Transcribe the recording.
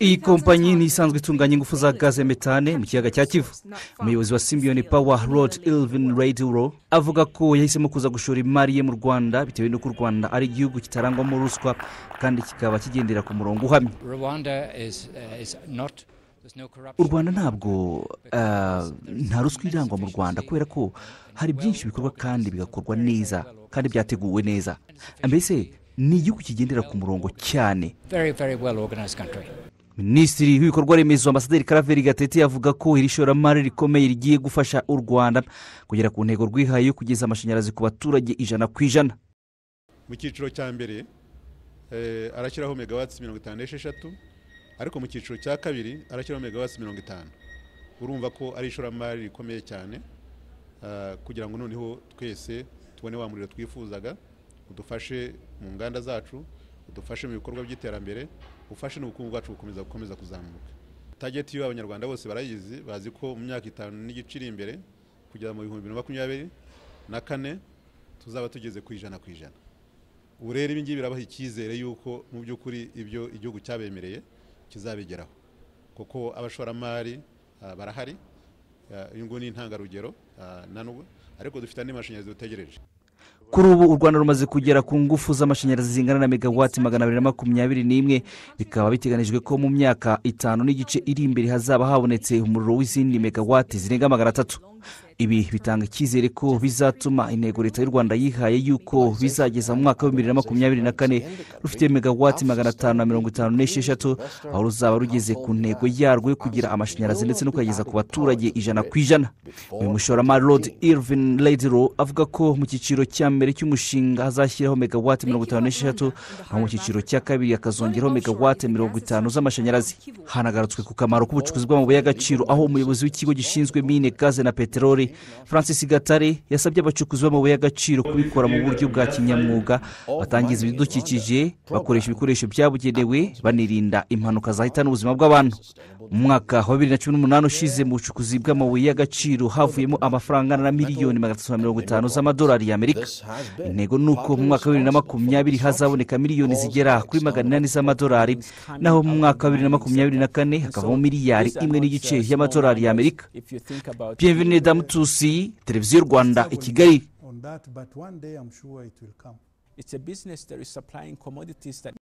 iyi kompanyi ni isanzwe itunganya ingufu za gaze metane mu kiyaga cya kivu umuyobozi wa simiyoni pawa rodi ilvin rediro avuga ko yahisemo kuza gushora imari ye mu rwanda bitewe n'uko u rwanda ari igihugu kitarangwamo ruswa kandi kikaba kigendera ku murongo uhamye u rwanda ntabwo nta ruswa irangwa mu rwanda kubera ko hari byinshi bikorwa kandi bigakorwa neza kandi byateguwe neza mbese ni igihugu kigendera ku murongo cyane minisitiri w'ibikorwa remezo ambasaderi karaveri gatete avuga ko iri shoramari rikomeye rigiye gufasha u rwanda kugera ku ntego rwihaye yo kugeza amashanyarazi ku baturage ijana ku ijana mu cyiciro cya mbere arashyiraho megawatsi mirongo itanu n'esheshatu ariko mu cyiciro cya kabiri arashyiraho megawatsi mirongo itanu urumva ko ari ishoramari rikomeye cyane kugira ngo noneho twese tubone wa muriro twifuzaga udufashe mu nganda zacu udufashe mu bikorwa by'iterambere ufashe n'ubukungu bwacu gukomeza gukomeza kuzamuka tageti yo abanyarwanda bose barayizi bazi ko mu myaka itanu n'igice iri imbere kugeza mu bihumbi bibiri na makumyabiri na kane tuzaba tugeze ku ijana ku ijana ubu rero ibi ngibi birabaha icyizere y'uko mu by'ukuri ibyo igihugu cyabemereye kizabigeraho kuko abashoramari barahari uyu nguyu ni intangarugero nanubwo ariko dufite andi mashanyarazi dutegereje kuri ubu u rwanda rumaze kugera ku ngufu z'amashanyarazi zingana na megawati magana abiri na makumyabiri n'imwe bikaba biteganijwe ko mu myaka itanu n'igice iri imbere hazaba habonetse umuriro w'izindi megawati zirenga magana atatu ibi bitanga icyizere ko bizatuma intego leta y'u rwanda yihaye y'uko bizageza mu mwaka w'ibihumbi bibiri na makumyabiri na kane rufite megawati magana atanu na mirongo itanu n'esheshatu aho ruzaba rugeze ku ntego yarwo yo kugira amashanyarazi ndetse no kuyageza ku baturage ijana ku ijana uyu mushoramari rodi irvin rediro avuga ko mu cyiciro cya mbere cy'umushinga hazashyiraho megawati mirongo itanu n'esheshatu aho mu cyiciro cya kabiri hakazongeraho megawati mirongo itanu z'amashanyarazi hanagarutswe ku kamaro k'ubucukuzi bw'amabuye y'agaciro aho umuyobozi w'ikigo gishinzwe mine gaze na peteroli francis gatare yasabye abacukuzi b'amabuye y'agaciro kubikora mu buryo bwa kinyamwuga batangiza ibidukikije bakoresha ibikoresho byabugenewe banirinda impanuka zahitana ubuzima bw'abantu mu mwaka wa bibiri na cumi n'umunani ushize mu bucukuzi bw'amabuye y'agaciro havuyemo amafaranga angana na miliyoni magana atatu na mirongo itanu z'amadolari y'amerika intego ni uko mu mwaka wa bibiri na makumyabiri hazaboneka miliyoni zigera kuri magana inani z'amadolari naho mu mwaka wa bibiri na makumyabiri na kane hakavamo miliyari imwe n'igice y'amadolari y'amerika bienvenue damu tusi televiziyo rwanda i kigali